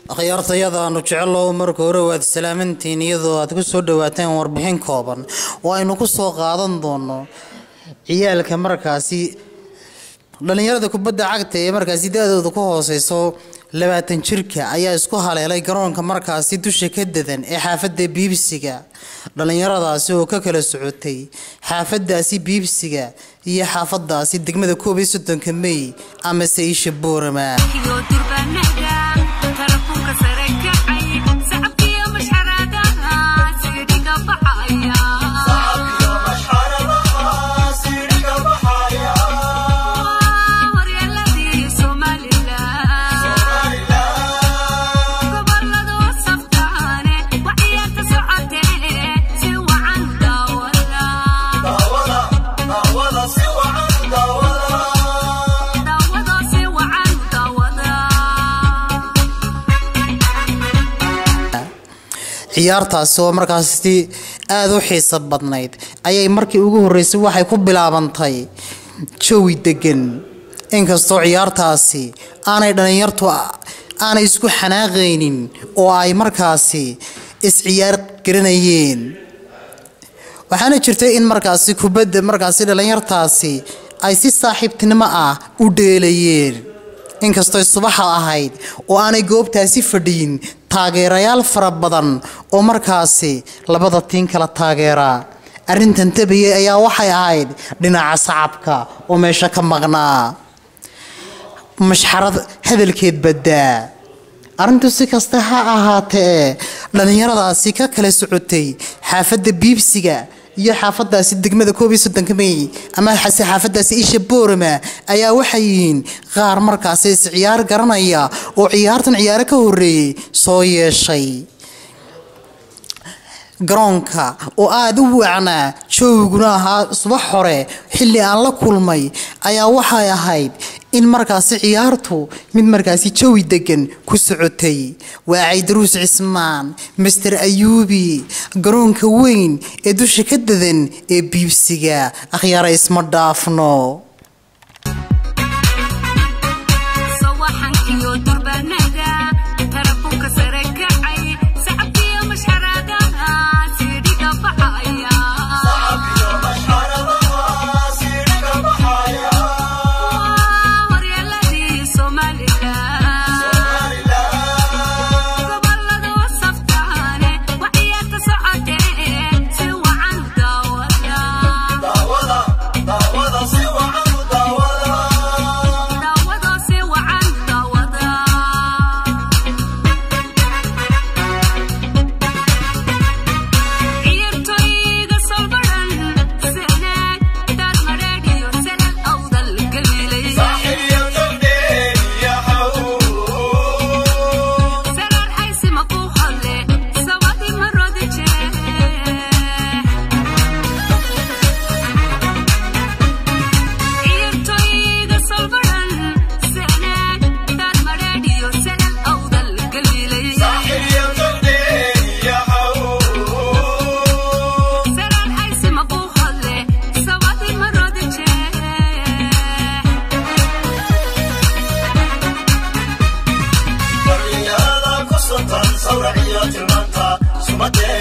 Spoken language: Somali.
akhyaartayadaanu jecellow marka hore waad salaamantiin iyadoo aad ku soo dhawaateen warbixin kooban oo aynu ku soo qaadan doono ciyaalka markaasi dhallinyarada kubadda cagta ee markaasi da-dooda ku hooseyso labaatan jirka ayaa isku haleelay garoonka markaasi dusha ka dadan ee xaafadda biibsiga dhallinyaradaasi oo ka kala socotay xaafadaasi biibsiga iyo xaafadaasi degmada koob iyo soddonka mey amase isha boorama ciyaartaasi oo markaasi aada u xiiso badnayd ayay markii ugu horreysay waxay ku bilaabantay jawi degan inkastoo ciyaartaasi aanay dhallinyartu aanay isku xanaaqaynin oo ay markaasi is-ciyaar garanayeen waxaana jirtay in markaasi kubadda markaasi dhallinyartaasi ay si saaxiibtinimo ah u dheelayeen inkastoo subaxa ahayd oo aanay goobtaasi fadhiyin taageerayaal fara badan oo markaasi labada tiin kala taageeraa arrintan tabayay ayaa waxay ahayd dhinaca sacabka oo meesha ka maqnaa mashxarad hadalkeed baddaa arrintu si kasta ha ahaatee dhallinyaradaasi ka kala socotay xaafadda biibsiga iyo xaafadaasi degmada koob iyo soddonka mey ama xase xaafadaasi isha boorama ayaa waxay yihiin qaar markaasi is ciyaar garanaya oo ciyaartan ciyaaro ka horreeyey soo yeeshay garoonka oo aada u wacnaa joogiguna ahaa subax hore xilli aan la kulmay ayaa waxay ahayd in markaasi ciyaartu mid markaasi jawi degan ku socotay waa caydaruus cismaan master ayuubi garoonka weyn ee dusha ka dadan ee biibsiga akhyaara isma dhaafno Sawraciyo tilmaanta sumadee